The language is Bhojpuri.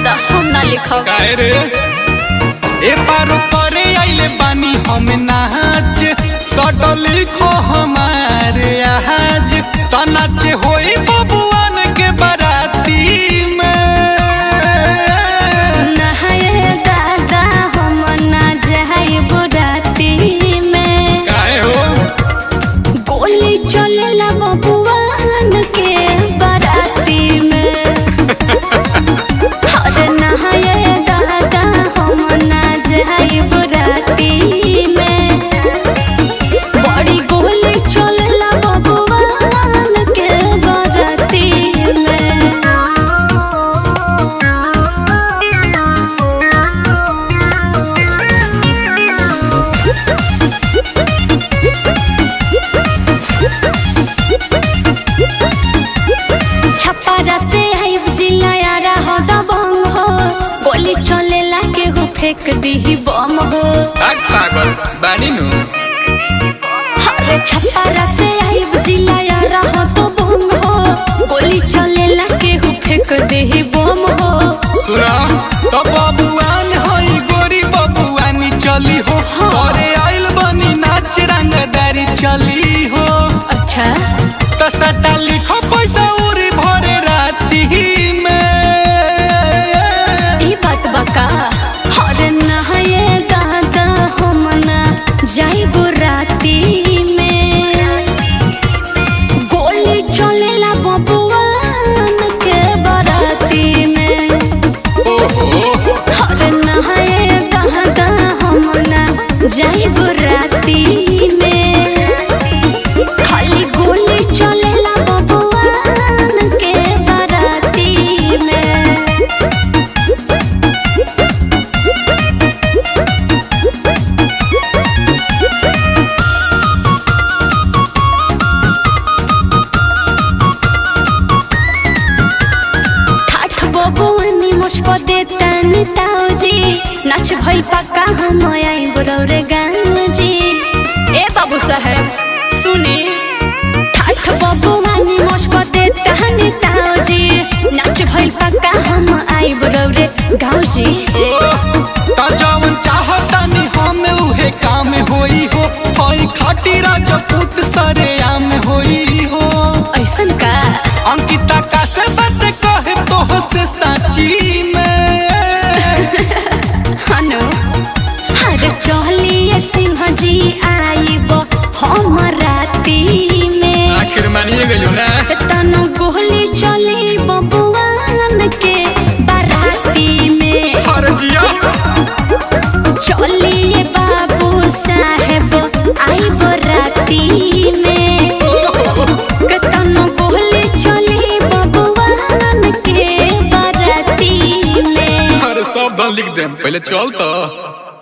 दादा हम ना लिखब काहे रे ए पारो करे आइले बानी हम नाच सट लिखो हमारे आज त नाचे होई बबुआन के बाराती में नहाए दादा हम ना जाइब राती में काहे हो गोली चलेला बबुआन के बाराती में अरे नहाए दादा हम ना जाइब राती में बड़ी गोली चलेला बबुआन के बाराती में छपारा से आइब जिलायारा हो दबंग हो गोली चलेला केहू फेंक दीही बम हो भाग पागल बानी नु अरे छपारा से आइब जिलायारा हो दबंग हो गोली चलेला केहू फेंक दीही बम हो सुना तो बबुआन होई गोरी बबुआनी चली हो करे आइल बनी नाच रंगदारी चली हो अच्छा तो सटा लिखो पैसा उरी भरे राती में ई बात बका अरे नहाए दादा हम ना जाइब राती में गोली चलेला बबुआन के बाराती में ओहो अरे नहाए दादा हम ना जाइब राती में खाली गोली चलेला बबुआन के बाराती में ठाठ बबुआनी मुझ पर देता निताओजी नाच भइल पक्का हम आई बरौरे गाँवजी ए बाबू साहब सुनी ठाठ बबुआनी मुझ पर देता निताओजी नाच भइल पक्का हम आई बरौरे गाँवजी तो जवन चाहतानी हम उहे काम होई हो होई खाटी राजपूत सरे आम होई हो ऐसन का अंकिता का से बात कहे तो से साची में हनु हर चलिए सिंह जी आइब हम राती में आखिर मानिए गयो ना तनु गोली चली बबुआन के बाराती में हर जिया चलिए बाबू साहेब आई बराती में के तनु गोली चली बबुआन के बाराती में अरे सब लिख दे पहले चल तो